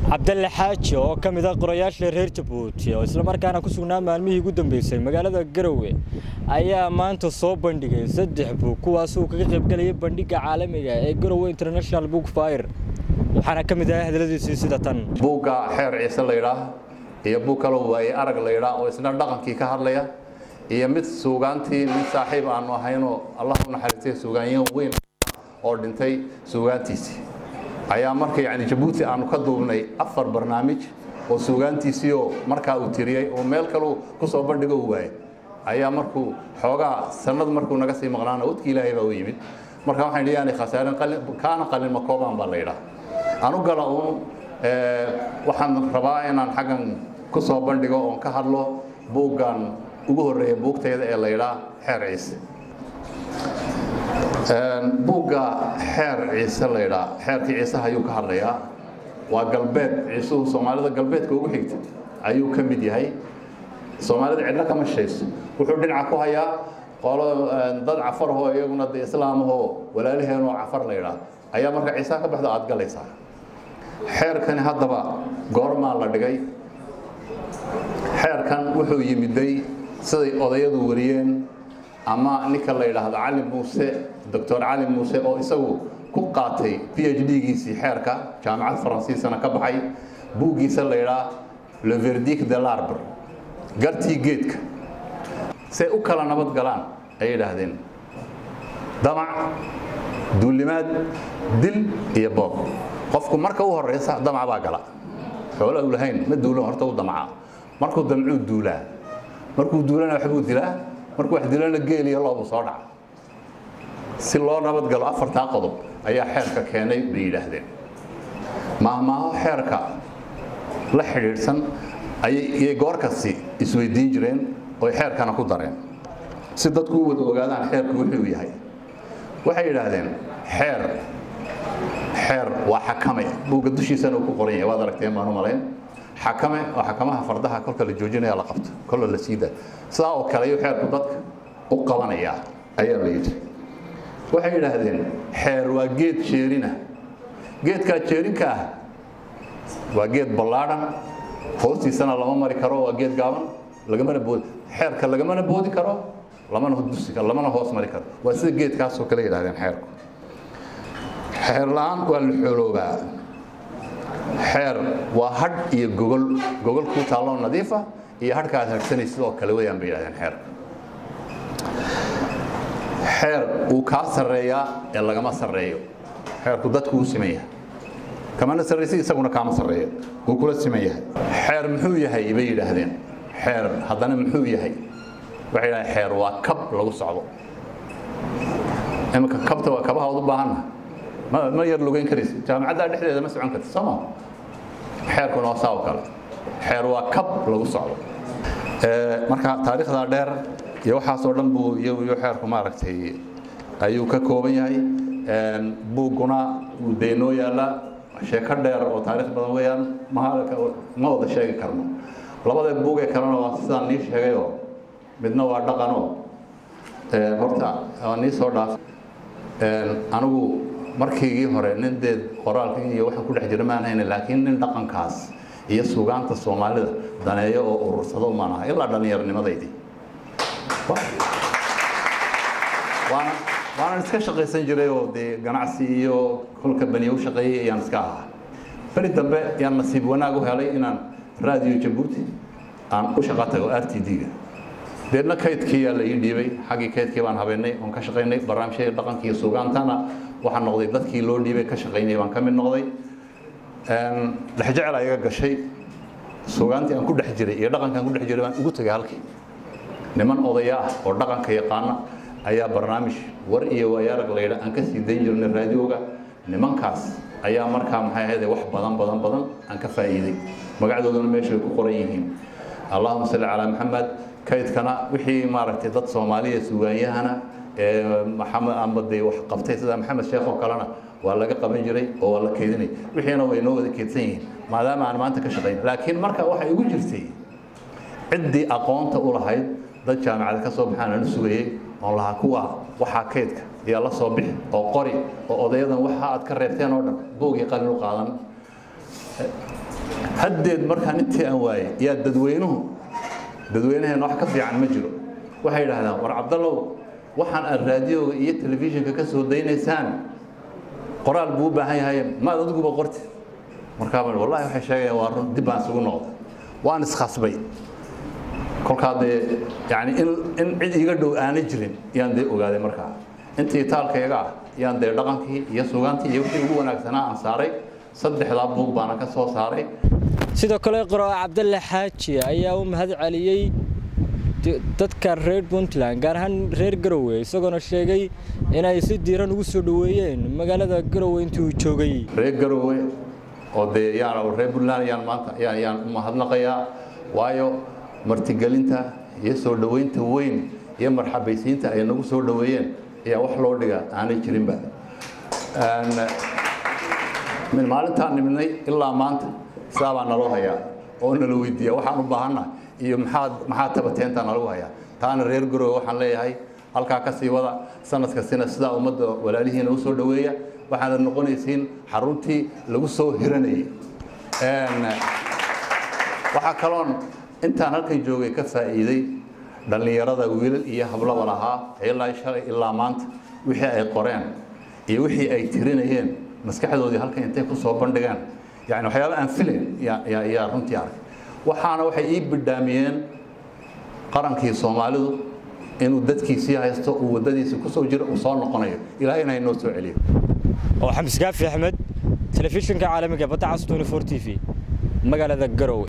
cabdalle xaaji oo ka mid ah qorayaasha reer jabuuti oo islamarkaana ku sugnaa maalmihii ugu dambeysay magaalada garowe ayaa maanta soo bandhigay saddex buug kuwaasuu kaga qaybgelayay bandhigga caalamiga ee garowe international book fire waxaana ka mid ahaa hadaladiisii sida tan buugga xeer ciise laydhaah iyo buug kaloo waaye arag laydhaah oo isna dhaqankii ka hadlaya iyo mid suugaantii mid saaxiib aanu ahaynoo allah u naxariistay suugaanyahan weyn oo dhintay suugaantiisii ayaa marka yani jabuuti aanu ka duubnay afar barnaamij oo suugaantiisiioo markaa uu tiriyey oo meel kaleu ku soo bandhigo u waayay ayaa markuu xoogaa sanad markuu naga sii maqnaana wadkii ilaahay baa u yimid marka waxaan dhiyaanay khasaaren kaana qalin makoobaan baa la yidhaah anu gala uun waxaan rabaa inaan xaggan ku soo bandhigo oon ka hadlo buuggan ugu horreeya buugtayda ee la yidhaah xeer ciise buugga xeer ciise laydhaa xeerkii ciiseha ayuu ka hadlayaa waa galbeed ciisuhu soomaalida galbeedka ugu xigta ayuu ka mid yahay soomaalida cidlo kama shayso wuxuu dhinaca ku hayaa qolo dad cafarahoo iyaguna de islaamahoo walaalaheenoo cafar laydhaa ayaa marka ciisaha ka baxda aad galaysaa xeerkani haddaba goormaa la dhigay xeerkan wuxuu yimiday siday odayadu wariyeen ama ninka la yidhaahdo cali muuse doctor cali muuse oo isagu ku qaatay p h d-giisii xeerka jaamacad faransiisana ka baxay buuggiisa la yidhaah le verdic de larbre gartii geedka say u kala nabad galaan ay yidhaahdeen damac duulimaad dil iyo boob qofku marka u horeysa damac baa gala xoolo u lahayn ma duulan horta u damaca markuu damcuu duulaa markuu duulana waxbuu dilaa markuu wax dilana geel iyo loobu soo dhaca si loo nabadgalo afartaa qodob ayaa xeerka keenay bay yidhaahdeen maahmaaho xeerka la xidhiidhsan ayay goor kasti isweydiin jireen oy xeerkana ku dareen si dadku u wada ogaadaan xeerku wuxuu yahay waxay yidhaahdeen xeer xeer waa xakame buugga dushiisana uu ku qoran yahay waad aragteen baan u malayn xakame oo xakamaha fardaha kolka la joojinaya la qabto kolla la siida sidaa oo kale ayuu xeerku dadka u qabanayaa ayaa la yidhi waxay yidhaahdeen xeer waa geed jeerina geedkaa jeerinka ah waa geed ballaadhan hoostiisana lama mari karo waa geed gaaban lagamana boodi xeerka lagamana boodi karo lamana dusi lamana hoos mari karo waa sida geedkaasoo kale yidhahdeen xeerku xeer la-aan waa la xooloobaa xeer waa hadh iyo gogol gogol kuu taalloo nadiifa iyo hadhka aad hadhsanay sidoo kale weyaan bay yidhahdeen xeerka xeer wuu kaa sarreeyaa ee lagama sarreeyo xeerku dadku uu siman yahay kamana sarraysi isaguna kaama sarreeyo wuu kula siman yahay xeer muxuu yahay bay yidhaahdeen xeer haddana muxuu yahay waxay yidhahdeen xeer waa kab lagu socdo iminka kabta waa kabaha ud u baahanna ma yar lugayn karaysa jaamacaddaa dhexdeeda ma socon karta sooma xeerkuna waa saa oo kale xeer waa kab lagu socdo marka taariikhdaa dheer iyo waxaasoo dhan buu iyo xeerku maaragtay ayuu ka kooban yahay buugguna wuu deynoo yaallaa sheeko dheer oo taarikh badan weeyaan ma wada sheegi karno labada buugee kalena waa sidaan nii sheegayoo midna waa dhaqanoo horta waa nii soo dhaaf anigu markiigii hore nin dee qoraalka iyo waxaan ku dhex jira maan hayna laakiin nin dhaqankaas iyo suugaanta soomaalida daneeyo oo urursado maan aha ilaa dhallinyaronimadeydii waana waanan iska shaqaysan jiray oo dee ganacsi iyo kolka baniya u shaqeeyey ayaan iska ahaa beri dambe ayaan nasiib wanaag u helay inaan raadiyo jabuuti aan u shaqa tago r t d-ga deedna kaydkiiyaa la ii dhiibay xaggii kaydkii baan habeynay oon ka shaqaynay barnaamijyada dhaqankii iyo suugaantana waxaan noqday dadkii loo dhiibay ka shaqaynay baan ka mid noqday dhexjecel ayaga gashay suugaantii aan ku dhex jiray iyo dhaqankaan ku dhex jiray baan ugu tegay halkii niman odaya ah oo dhaqanka yaqaana ayaa barnaamij war iyo waayaarag laydha aan ka sii dayn jirnay raadioga nimankaas ayaa markaa maxay ahayd wax badan badan badan aan ka faa'iiday magacdooduna meeshay ku qoran yihiin allahuma salli calaa maxamed kaydkana wixii maaragtay dad soomaaliya sugaanyahana ee maxamed amba dee wax qabtay sida maxamed sheekh oo kalena waa laga qaban jiray oo waa la keydinay wixiina way noo wada keydsan yihiin maadaama aan maanta ka shaqayn laakiin marka waxay igu jirtay ciddii aqoonta u lahayd dad jaamacada ka soo baxaan aan sugayey oon lahaa kuwa waxaa kaydka iyo la soo bixi oo qori oo odayadan waxa aad ka reebteen oo dhan buugii qalin u qaadan haddeed markaan intii aan waayey yaa dadweynuhu dadweynaheen wax ka fiican ma jiro waxay yidhaahdaan war cabdallow waxaan aad raadiyoga iyo telefishinka ka soo daynaysaan qoraal buu u baahan yahay maad adiguba qorti markaa wallahi waxay sheegayaan waa run dib baan isugu noqday waan iskhasbay kolkaa dee yani in in cid iga dhow aanay jirin yaan dee ogaaday markaa intii taalkayga ah yaan dee dhaqankii iyo sugaantii iyo wixii ugu wanaagsanaa aan saaray saddexdaa buug baana ka soo saaray sidoo kale qoroa cabdalle xaaji ayaa u mahad celiyey dadka reer puntland gaar ahaan reer garowe isagoona sheegay inay si diiran ugu soo dhoweeyeen magaalada garowe intii uu joogay reer garowe oo dee yaan reer puntland yaan maanta yaan yaan u mahadnaqayaa waayo martigelinta iyo soo dhoweynta weyn iyo marxabaysiinta ay nagu soo dhoweeyeen ayaa wax loo dhiga aanay jirinba min maalintaan nimidnay ilaa maanta saabaa naloo hayaa oo nala weydiiya waxaan u baahannahay iyo maxaad maxaa tabateentaa nalagu hayaa taana reer garowe waxaan leeyahay halkaa ka sii wada sanadka sina sidaa ummadda walaalihiina u soo dhoweeya waxaana noqonaysiin xaruntii lagu soo hiranayay waxaa kaloon intaan halkan joogay ka faa'iiday dhallinyarada wiilal iyo hablaba lahaa ilaa shalay ilaa maanta wixii ay qoreen iyo wixii ay tirinayeen maskaxdoodii halkan intay ku soo bandhigaan yani waxyaaba aan filayn yaa runtii arkay waxaana waxay ii bidhaamiyeen qarankii soomaalidu inuu dadkiisii haysto uu waddadiisii ku soo jiro uu soo noqonayo ilaahayna inoo soo celiyo oo xamis gaafi axmed telefishinka caalamiga badda cas 24 t v magaalada garowe